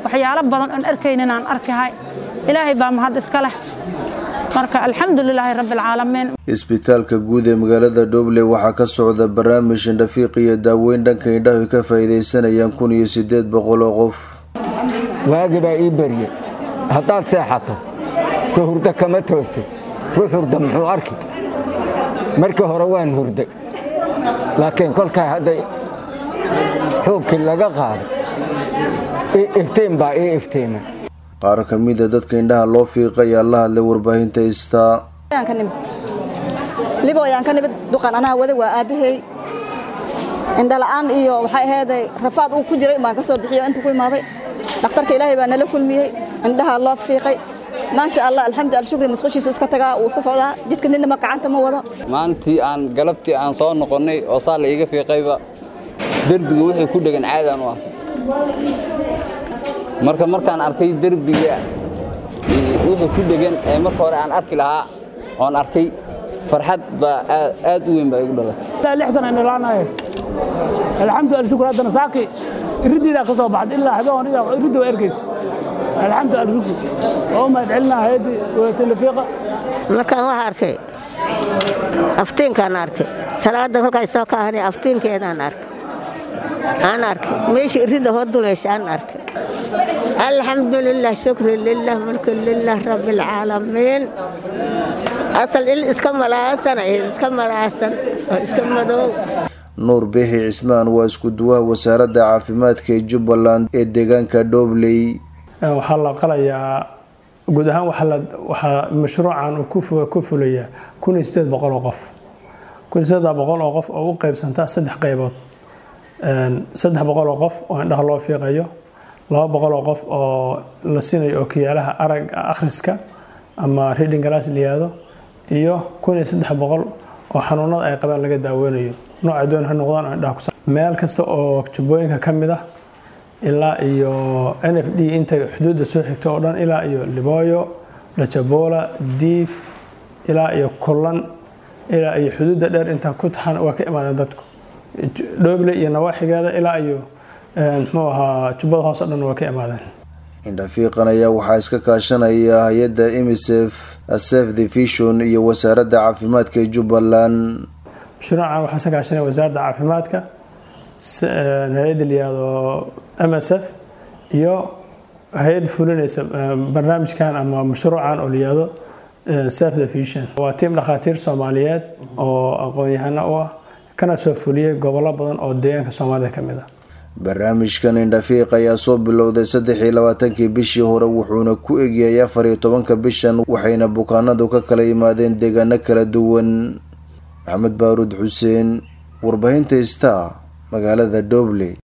waxyaalo badan oon arkaynin aan arkahay ilaahay baa mahad iska leh marka alxamdulilaahi rabbialcaalamiin isbitaalka guud ee magaalada dhoble waxaa ka socda barnaamij indhafiiq iyo daaweyn dhanka indhahu ka faa'iidaysanayaan kun iyo siddeed boqol oo qof waagi baa ii berye haddaad seexato soo hurdo kama toostay ruux hurda muxuu arki markii hore waan hurday laakiin kolkaa hadday xoogkii laga qaaday iftiin baa ii iftiimay qaar ka mida dadka indhaha loo fiiqa ayaa la hadlay warbaahinta istaa libooyaan ka nimid duqan anaa wada waa aabbahay indhala'aan iyo waxay ahayday rafaad uu ku jiray baan ka soo bixiyo inta ku imaaday dhakhtarka ilaahay baa nala kulmiyey indhaha loo fiiqay maasha allah alxamdu alshukri musqushiisu iska tagaa uu iska socdaa jidka ninama gacanta ma wado maalintii aan galabtii aan soo noqonnay oo saa la iiga fiiqayba derbiga wixii ku dhegan caadaan u arkay marka markaan arkay derbiga wixii ku dhegan ee marka hore aan arki lahaa oon arkay farxad baa aad u weyn baa igu dhalatay lix sana indhalaanaye alxamdu alshukr haddana saaki iridiidaa ka soo baxday ilaa xadooniga iridda waa ergeysa alxamdu alshukr oo mahad celinaa hayadii telefiiqa markaan waxa arkay aftiinkaan arkay salaada kolkaay soo kaahani aftiinkeedaan arkay aan arkay meeshii iridda hoo duleysha aan arkay alxamdu lilah shukri lilah mulku lilah rabbi alcaalamiin asal il iska malaasan ahayd iska malaasan oo iska madow nuur biixi cismaan waa isku duwaha wasaaradda caafimaadka ee jubbaland ee deegaanka dhobley waxaa la qalayaa guud ahaan waxaa mashruucan uu ku fulayaa kun iyo sideed boqol oo qof kun iyo sideed boqol oo qof oo u qaybsanta saddex qaybood saddex boqol oo qof oo indhaha loo fiiqayo laba boqol oo qof oo la siinayo ookiyaalaha arag akhriska ama reading glass liyaado iyo kun iyo saddex boqol oo xanuunada ay qabaan laga daaweynayo nooca doon ha noqdaan oo indhaha kusa meel kasta oo jubbooyinka ka mid ah ilaa iyo n f d intay xuduudda soo xigto oo dhan ilaa iyo libooyo dhajabola diif ilaa iyo kullan ilaa iyo xuduudda dheer intaa ku taxan waa ka imaadeen dadku dhooble iyo nawaaxigeeda ilaa iyo muxuu ahaa jubbada hoose o dhan waa ka imaadeen indhafiiqan ayaa waxaa iska kaashanaya hay-adda emisef sef the vision iyo wasaaradda caafimaadka ee jubbaland mashruucan waxaa iska kaashanaya wasaaradda caafimaadka hay-adda liyaado m s f iyo hay-ad fulinaysa barnaamijkan ama mashruucan oo liyaado sef the vision waa tiim dhakhaatiir soomaaliyeed oo aqoon-yahano u ah kana soo fuliyey gobollo badan oo deegaanka soomaalida ka mid ah barnaamijkan indhafiiq ayaa soo bilowday saddex iyo labaatankii bishii hore wuxuuna ku egyahay afar iyo tobanka bishan waxayna bukaanadu ka kala yimaadeen deegaano kala duwan maxamed baaruud xuseen warbaahinta star magaalada dhoble